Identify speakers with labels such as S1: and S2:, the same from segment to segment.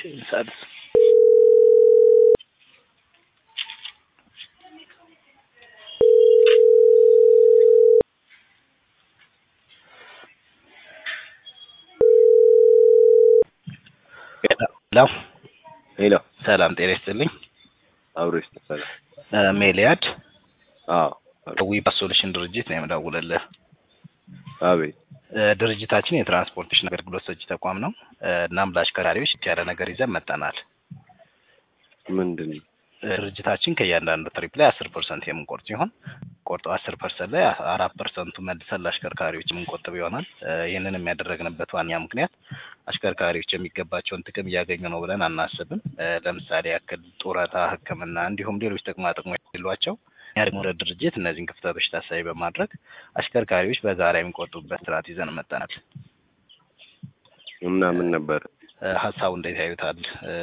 S1: ሳድስ ሄሎ
S2: ሄሎ
S1: ሰላም ጤና ይስጥልኝ።
S2: አብሮ ይስተሰለ
S1: ሜሊያድ
S2: አዎ
S1: ዊባ ሶሉሽን ድርጅት ነው የምደውልልህ።
S2: አቤት
S1: እ ድርጅታችን የትራንስፖርቴሽን አገልግሎት ሰጪ ተቋም ነው። እ እናም ለአሽከርካሪዎች ያለ ነገር ይዘን መጠናል።
S2: ምንድን ነው?
S1: እ ድርጅታችን ከእያንዳንዱ ትሪፕ ላይ አስር ፐርሰንት የምንቆርጥ ሲሆን ቆርጠው አስር ፐርሰንት ላይ አራት ፐርሰንቱ መልሰን ለአሽከርካሪዎች የምንቆጥብ ይሆናል። እ ይህንን የሚያደረግንበት ዋነኛ ምክንያት አሽከርካሪዎች የሚገባቸውን ጥቅም እያገኙ ነው ብለን አናስብም። እ ለምሳሌ ያክል ጡረታ፣ ሕክምና እንዲሁም ሌሎች ጥቅማ ጥቅሞች የሌሏቸው እኛ ደግሞ እንደ ድርጅት እነዚህን ክፍተቶች ታሳቢ በማድረግ አሽከርካሪዎች በጋራ የሚቆጥቡበት ስርዓት ይዘን መጠናል።
S2: እና ምን ነበር?
S1: እ ሀሳቡ እንዴት ያዩታል? እ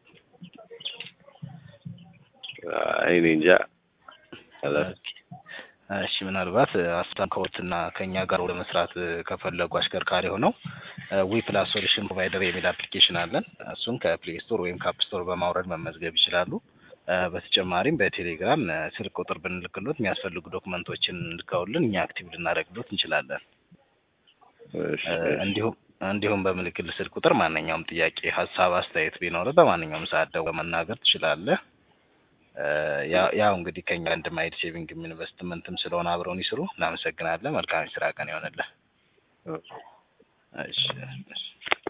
S2: አይ እኔ እንጃ አላውቅም።
S1: እሺ ምናልባት ሀሳብ ከወትና ከእኛ ጋር ወደ መስራት እ ከፈለጉ አሽከርካሪ ሆነው ዊ ፕላስ ሶሉሽን ፕሮቫይደር የሚል አፕሊኬሽን አለን። እሱን ከፕሌይ ስቶር ወይም ከአፕ ስቶር በማውረድ መመዝገብ ይችላሉ። እ በተጨማሪም በቴሌግራም እ ስልክ ቁጥር ብንልክሎት የሚያስፈልጉ ዶክመንቶችን ልከውልን እኛ አክቲቭ ልናደርግሎት እንችላለን።
S2: እሺ
S1: እ እንዲሁም እንዲሁም በምልክል ስልክ ቁጥር ማንኛውም ጥያቄ፣ ሀሳብ፣ አስተያየት ቢኖር በማንኛውም ሰዓት ደውለህ መናገር ትችላለህ። እ ያ- ያው እንግዲህ ከኛ አንድ ማይድ ሴቪንግም ኢንቨስትመንትም ስለሆነ አብረውን ይስሩ። እናመሰግናለን። መልካም የስራ ቀን ይሆንልህ።
S2: እሺ።
S1: እሺ እሺ።